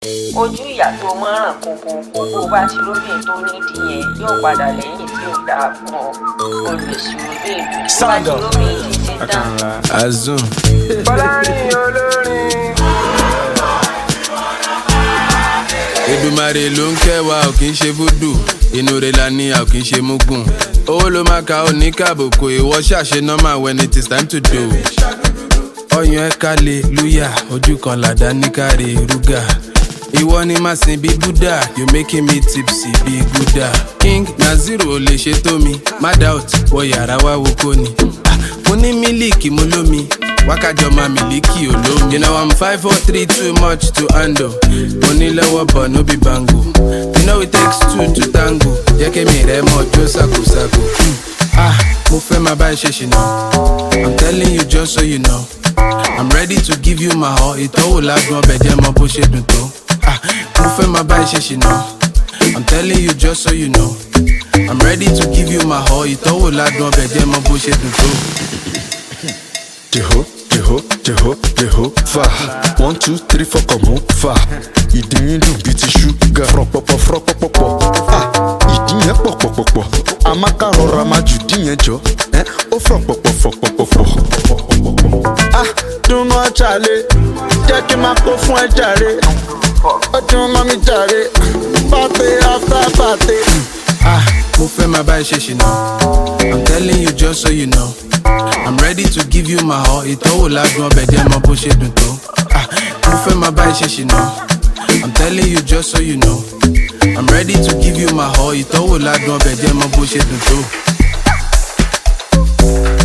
ojú ìyá tó mọ́ràn kókó kókó bá ti róbìn tó nídìí yẹn yóò padà lẹ́yìn tí ò dáa fún ọ olùsí róbìn tó bá ti róbìn ti ṣe tán. Azum. Fọlárin olórin. Èdùmàrè ló ń kẹwàá ò kì í ṣe fúdù inú rẹ̀ la ní a ò kì í ṣe mugun owó ló máa ka ò ní kàbùkù ìwọ ṣàṣe normal when it is time to do. ọyàn ẹ kálẹ̀ lúyà ojú kan làdá ní káre rúgà ìwọ ni màá sin bí buddha you making me tipsy bí gúdà king naziru ò lè ṣe tó mi má doubt wọ yàrá wá wo kó ni Ah, mo ní mílíkì mo lómi wákàjọ máa mílíkì olómi. you know i'm five four three too much to handle mo ní lọ́wọ́ bọ̀ no be bango you know it takes two to tango jẹ́ kémi rẹ̀ mọ́ jó ṣàkóṣàkó. Hmm. ah mo fẹ́ máa bá ẹ ṣe ṣìnà i'm telling you just so you know i'm ready to give you my all ìtọ́wò ládùn ọbẹ̀ jẹ́ mọ bó ṣe dùn tó. ah mo fẹ́ máa bá ẹ ṣe ṣìnà i'm telling you just so you know i'm ready to give you my all ìtọ́wò ládùn ọbẹ̀ jẹ́ mọ bó ṣe dùn tó. Jeho, jeho, jeho, jeho, fa. One, two, three, four, come on, fa. Ìdí yín dùn bíi ti ṣúgà. Fọ̀pọ̀pọ̀ fọ̀pọ̀pọ̀. Ah, ìdí yẹn pọ̀pọ̀pọ̀pọ̀. Amaka rọra máa jù dí yẹn jọ. Ẹ́ ó fọ̀pọ̀pọ̀ fọ̀pọ̀pọ̀. Ah, dunu ọ̀chàlẹ̀. Jẹ́ kí n máa kó fún ẹ jàre. Ó dun mọ́ mi jàre. Party after party. Ah, mo fẹ́ máa bá ẹ ṣe ṣìnà. I'm telling you just so you know. I'm ready to give you my all. Ìtọ́wò ládùn ọbẹ̀ jẹ́ mọ bó ṣe dùn tó. Ah, mo fẹ́ máa bá ẹ ṣe ṣìnà. I'm telling you just so you know. I'm ready to give you my all. Ìtọ́wò ládùn ọbẹ̀ jẹ́ mọ bó ṣe dùn tó.